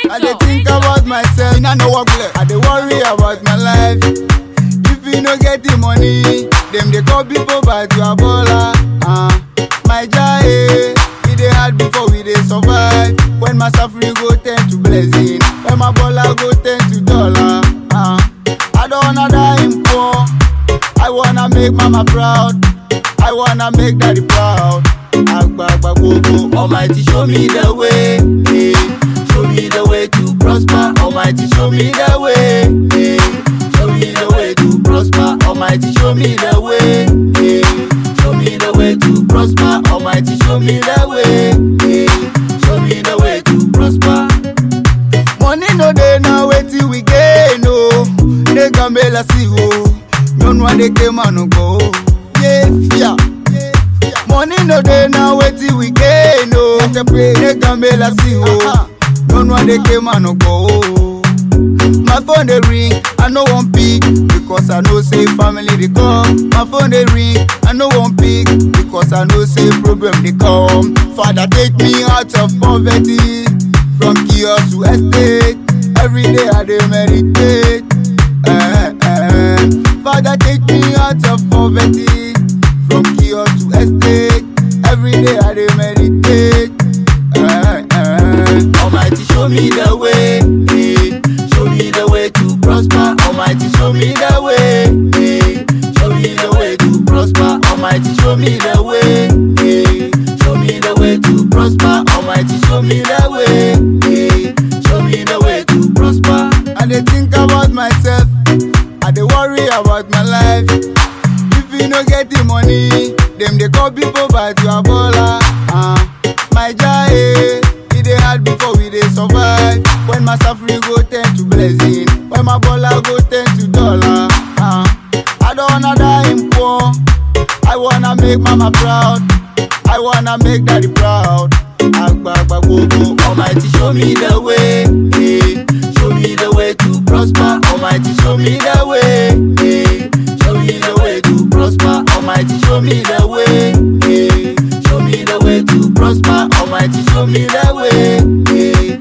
I dey think about myself, I no work I dey worry about my life. If you no get the money, them dey call people but you are baller. Uh, my jaye, it dey hard before we dey survive. When my suffering go turn to blessing, when my baller go turn to dollar. Uh, I don't wanna die in poor. I wanna make mama proud. I wanna make daddy proud. Agbagba gbogbo, Almighty show me the way. eh. Show me the way to prosper. Almighty show me the way. eh. Show me the way to prosper. Almighty show me the way. eh. Show me the way to prosper. Almighty show me the way. eh. Show me the way to prosper. Money no dey now wetin we gain o. Dey gambela si o. Nyɔnu aɖe ke ma no go. Ye fia. Money no dey now wetin we gain o. Dey gambela si o. Nyɔnu aɖe ke ma no go. My phone dey ring, I no wan pick because I know say family dey come. My phone dey ring, I no wan pick because I know say problem dey come. Father take me out of poverty, from kiosk to estate. Every day I dey meditate. Eh, eh. Father take me out of poverty, from kiosk to estate. Every day I dey meditate. Eh, eh. Almighty show me the way. eh. Show me the way to prosper. Almighty show me the way. eh. Show me the way to prosper. Almighty show me the way. eh. Show me the way to prosper. Almighty show me the way. eh. Show me the way to prosper. I dey think about myself. I dey worry about my life. If you no get the money, them dey call people but you are baller. Uh, my jaye, it dey hard before we dey survive. When my suffering go turn to blessing, when my baller go turn to dollar. Uh, I don't wanna die in poor. I wanna make mama proud. I wanna make daddy proud. Agbagba gbogbo, Almighty show me the way. eh. Show me the way to prosper. Almighty show me the way. eh. Show me the way to prosper. Almighty show me the way. eh. Show me the way to prosper. Almighty show me the way. eh.